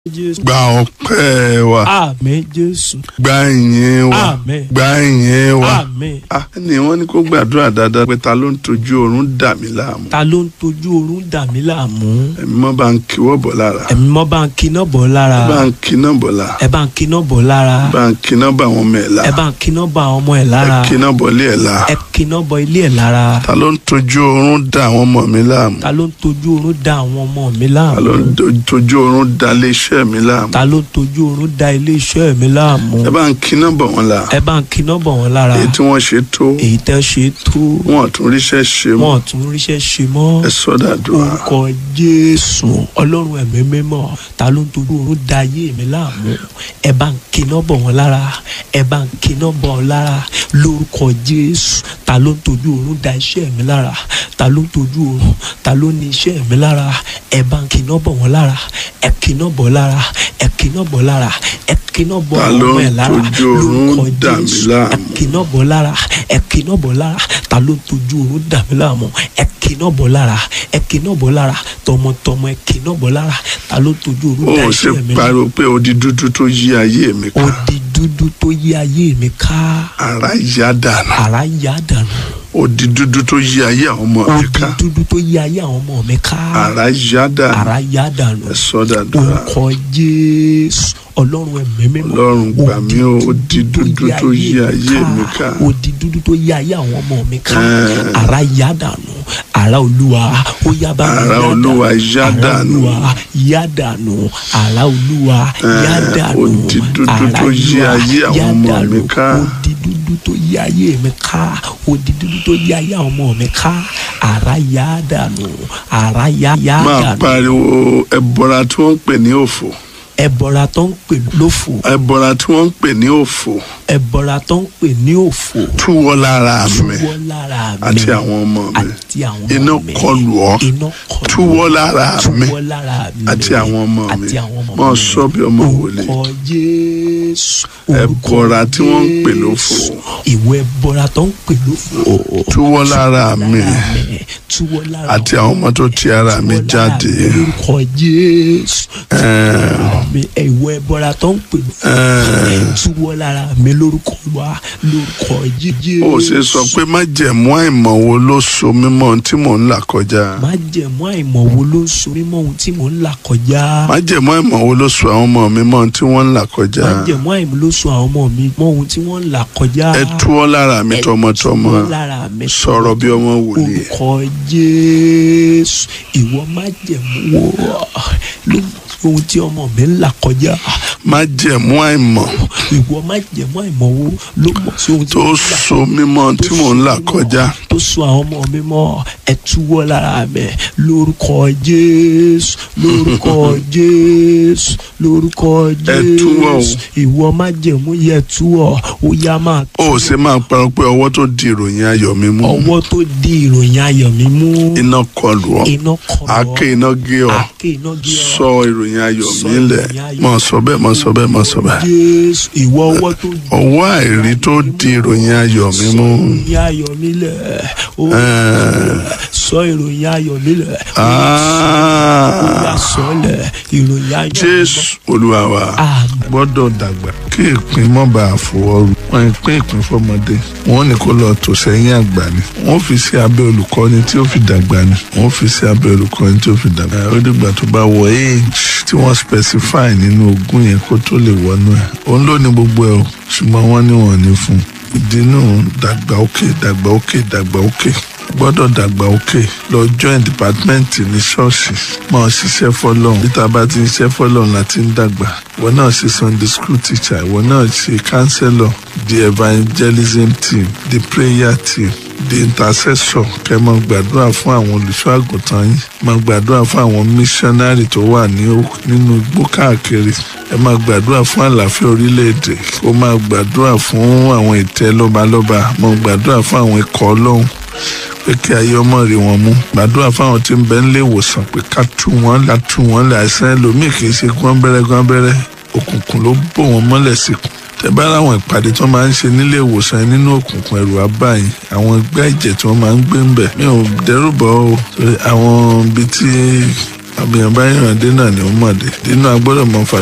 Jésù. gba ọpẹ́ wa Àmín Jésù. gba ìyìn wa Àmín. gba ìyìn wa. Àmín. Ah, ni wọ́n ní kó gbàdúrà dáadáa pé ta ló ń tojú oorun dà mí láàmú Ta ló ń tojú oorun dà mí láàmú? ẹ̀mí mọ́ bá ń kíwọ́ bọ̀ lára Ẹ̀mí mọ́ bá ń kiná bọ̀ lára. bá ń kíná bọ̀ lára Ẹ bá ń kiná bọ̀ lára. bá ń kíná bọ̀ àwọn ọmọ ẹ̀ Ẹ lára bá ń kiná bọ̀ àwọn ọmọ ẹ̀ ẹ lára. kíná bọ̀ lé ẹ̀ lára Ẹ kiná bọ̀ ilé ẹ̀ lára. ta ló ń tojú oorun dà àwọn ọmọ mi láàmú Ta ló ń tojú oorun dà àwọn ọmọ mi ta ló láàmú? ń to- tojú oorun dà lé iṣẹ́ mi láàmú Ta ló ń tojú oorun dà ilé iṣẹ́ mi láàmú? ẹ bá ń kíná bọ̀ wọn lára Ẹ bá ń kiná bọ̀ wọ́n lára. èyí tí wọ́n ṣe tó Èyí tẹ́ ṣe tó. wọn ò tún ríṣẹ́ ṣe mọ́ Wọ́n ò tún ríṣẹ́ ṣe mọ́. ẹ sọ́dà dùn orúkọ jésù ọlọ́run ẹ̀mí mímọ́ ta ló ń tojú oorun da ayé mi láàmú ẹ bá ń kiná bọ̀ wọ́n lára ẹ bá ń kiná bọ̀ wọ́n lára lórúkọ jésù ta ló ń tojú oorun da iṣẹ́ mi lára ta ló ń tojú oorun ta ló ní iṣẹ́ mi lára ẹ bá ń kiná bọ̀ wọ́n lára ẹ kiná bọ̀ lára ẹ kiná bọ̀ lára ẹ kiná bọ̀ Ta ló ọmọ ń ẹ̀ lára tojú oorun lórúkọ dà mí jésù láàmú? ẹ kiná bọ̀ lára ẹ kiná bọ̀ lára ta ló ń tojú oorun dà mí láàmú ẹ kiná bọ̀ lára ẹ kiná bọ̀ lára tọmọtọmọ ẹ kiná bọ̀ lára ta ló ń tojú ó oorun dà ṣe iṣẹ́ mi láàmú pariwo pé odi dúdú tó yí ayé mi ká odi dúdú tó yí ayé mi ká ara yá dànù ara yá dànù odi dúdú tó yí ayé àwọn ọmọ mi odi ká dúdú tó yí ayé àwọn ọmọ mi ká ara yá dànù ara yá dànù ẹ sọ́dà dùn orúkọ jésù ọlọ́run ẹ̀mí mímọ́ Ọlọ́run gbà mí o, odi dúdú tó yí ayé mi ká. odi dúdú tó yí ayé àwọn ọmọ mi ká Ẹ́ẹ̀. ara yá dànù ara olúwa ó yá bá mi Ara yá Olúwa dànù. yá Ara dànù. olúwa yá dànù ara olúwa yá Ẹ́ẹ̀, dànù odi dúdú Ara tó yí Olúwa ayé àwọn yá ọmọ dànù. mi ká. odi dúdú tó yí ayé mi ká odi dúdú tó yí ayé àwọn ọmọ mi ká ara yá dànù ara yá yá máa dànù pariwo ẹbọra tí wọ́n ń pè ní òfò ẹbọra tó ń pè lófò ẹbọra tí wọ́n ń pè ní òfò ẹbọra tó ń pè ní òfò túwọ́ lára mi túwọ́ lára mi àti àwọn ọmọ mi àti àwọn ọmọ iná mi kọlù ọ́ iná kọlù túwọ́ lára mi túwọ́ lára mi àti àwọn ọmọ mi àti àwọn ọmọ mọ mi sọ bí ọmọ wòlíì orúkọ jésù Ẹbọra tí wọ́n ń pè lófò. ìwọ ẹbọra tó ń pè lófò túwọ́ lára mi túwọ́ lára àti àwọn ọmọ tó ti ara mi túwọ́ lára jáde mi lórúkọ jésù mi ìwọ ẹbọra tó ń pè lófò túwọ́ lára mi lórúkọ wa lórúkọ jésù ó ṣe sọ pé má jẹ̀mú àìmọ̀ wo ló so mímọ́ ohun tí mò ń là kọjá má jẹ̀mú àìmọ̀ wo ló ń so mímọ́ ohun tí mò ń là kọjá. má jẹ̀mú àìmọ̀ wo ló so àwọn ọmọ mi mọ́ ohun tí wọ́n ń là kọjá má jẹ̀mú àìmọ̀ ló so àwọn ọmọ mi mọ́ ohun tí wọ́n ń là kọjá. ẹ túwọ́ lára mi Ẹ tọmọtọmọ túwọ́ lára mi sọ̀rọ̀ bí ọmọ wòlíì orúkọ jésù ìwọ má jẹ̀mú wo ló ohun tí ọmọ mi ń là kọjá. má jẹ̀mú àìmọ̀ ìwọ má jẹ̀mú àìmọ̀ wo ló mọ̀ sí ohun tí tó mo ń là so mímọ́ ohun tí mò ń là kọjá tó so àwọn ọmọ mi mọ́ ẹ túwọ́ lára mi lórúkọ jésù lórúkọ jésù lórúkọ Ẹ túwọ́ o. jésù ìwọ má jẹ̀mú yẹ túwọ́ ó yá máa ó ṣe máa parọ́ pé ọwọ́ tó di ìròyìn ayọ̀ mi mú ọwọ́ tó di ìròyìn ayọ̀ mi mú iná kọlù ọ́ iná kọ̀ ọ́ àáké iná gé ọ́ àáké iná gé ọ sọ ìròyìn ayọ̀ Sọ mi lẹ̀ ìròyìn ayọ̀. mọ̀ sọ bẹ́ẹ̀ mọ̀ sọ bẹ́ẹ̀ mọ̀ sọ bẹ́ẹ̀ jésù ìwọ ọwọ́ tó di ọwọ́ àìrí tó di ìròyìn ayọ̀ mi mú ìròyìn ayọ̀ mi lẹ̀ ó sọ ìròyìn ayọ̀ mi lẹ̀ ó yá Ah, sọ lẹ̀ ìròyìn ayọ̀ mi mọ́. jésù olúwa wa Àmín. gbọ́dọ̀ dàgbà kí ìpín mọ́ bá a fọwọ́rù wọn ìpín ìpín fọmọdé wọn ní kó lọ tò sẹ́yìn àgbà ni wọn fi sí abẹ́ olùkọ́ni tí ó fi dàgbà ni wọn fi sí abẹ́ olùkọ́ni tí ó fi dàgbà ó dìgbà tó bá wọ age tí wọ́n specify nínú ogún yẹn kó tó lè wọnú ẹ̀ òun ló ní gbogbo ẹ̀ o ṣùgbọ́n wọ́n ní wọn ní fún un ìdínú dàgbà òkè dàgbà òkè dàgbà òkè gbọ́dọ̀ dàgbà òkè lọ join department ní ṣọ́ọ̀ṣì máa ṣiṣẹ́ fọlọ́run níta bá ti ń ṣiṣẹ́ fọlọ́run láti ń dàgbà ìwọ náà ṣe sunday school teacher ìwọ náà ṣe counselor the evangelism team the prayer team the intercessor kẹ́ máa gbàdúrà fún àwọn olùṣọ́ àgùntàn yín máa gbàdúrà fún àwọn missionary tó wà ní ó- nínú igbó káàkiri ẹ máa gbàdúrà fún àlàáfíà orílẹ̀-èdè ó máa gbàdúrà fún àwọn ìtẹ́ lọ́balọ́ba máa gbàdúrà fún àwọn ikọ̀ ọlọ́run pé kí ayé ọmọ rí wọn mú gbàdúrà fáwọn tí ń bẹ nílé ìwòsàn pé ká tú wọn ká tú wọn lẹ àìsàn ẹlòmíì kì í ṣe gbọ́nbẹ́rẹ́ gbọ́nbẹ́rẹ́ òkùnkùn ló bò wọ́n mọ́lẹ̀ síkùn tẹ bá láwọn ìpàdé tí wọ́n máa ń ṣe nílé ìwòsàn yẹn nínú òkùnkùn ẹ̀rù abáyìn àwọn ẹgbẹ́ ẹ̀jẹ̀ tí wọ́n máa ń gbé ń bẹ̀ mi ò dẹ́rù bọ́ o torí àwọn ibi tí àbíyàn bá yàn dé náà ni ó mọ̀ dé nínú agbọ́dọ̀ mọ̀ fà